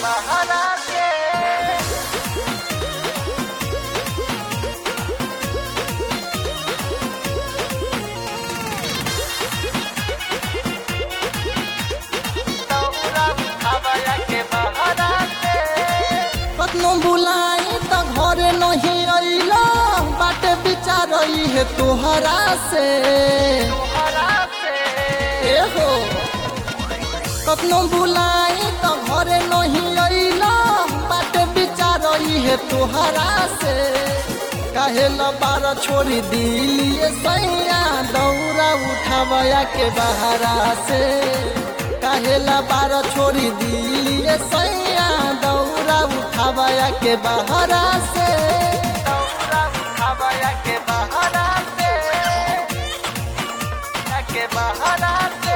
बहरा के दौरा उठावया के बहरा के कतनो बुलाई त घरे नहीं अइला बाटे विचार है तोहरा से बहरा से ए हो कतनो बुलाई त घरे नहीं अइला बाटे विचार है तोहरा से काहे ल बार छोड़ी दिलिए सैया दौरा उठावया के बहरा से काहे ल बार छोड़ी दिलिए सैया दौरा उठावया के बहरा से दौरा उठावया के बहरा से या के बहरा से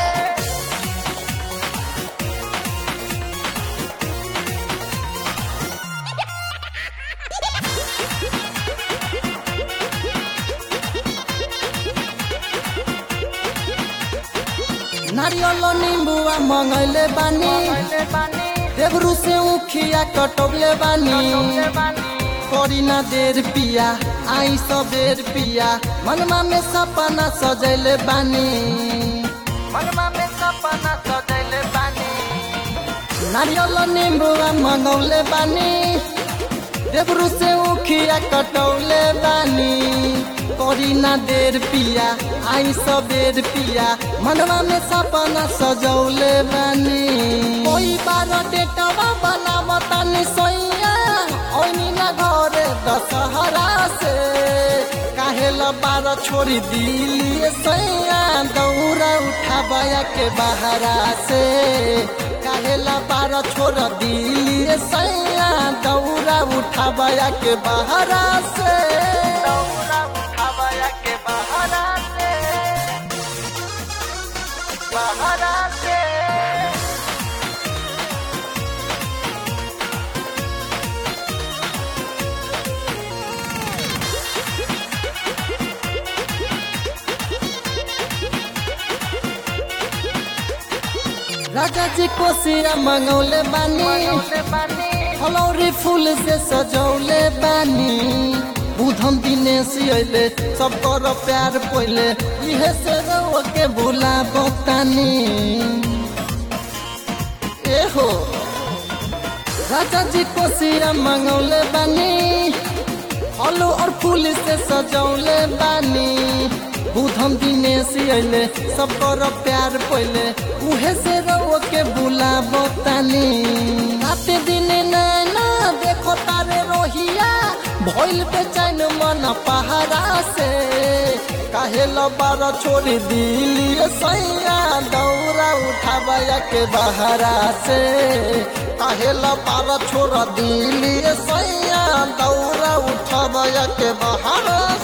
नारियल नींबुआ मंगले बानी पहले बानी देवरू से उखिया कटोले बानी टोले बानी करी ना देर पिया आई सबेर पिया मनमा में सपना सजैले बानी मनमा में सपना सजैले बानी नारियल नींबुआ मंगौले बानी देवरू से उखिया कटौले बानी करी ना देर पिया आई सबेर पिया मनवा में सपना सजौले बानी कोई बार डेटवा बनावतानी सोइया ओइनी ना घरे दशहरा से काहे ल बार छोड़ी दिलिए सैया दौरा उठावया के बहरा से काहे ल बार छोड़ दिलिए सैया दौरा उठावया के बहरा से दौरा उठावया के बहरा से बहरा से राजा जी कोसिया मंगौले बानी टोले बानी फलौरी फूल से सजौले बानी बुधम दिनेश अइले सब कर प्यार पहिले इहे से रउआ के भूला बतानी ए हो राजा जी कोसिया मंगौले बानी फलो और फूल से सजौले बानी बुधम दिनेश अइले सब कर प्यार पहिले उहे से रउआ के भूला बतानी राते दिन नैना देखो तारे रोहिया भइल बेचैन मन पहाड़ा से काहे ल बार छोड़ी दिलिए सैया दौरा उठावया के बहरा से काहे ल बार छोड़ दिलिए सैया दौरा उठावया के बहरा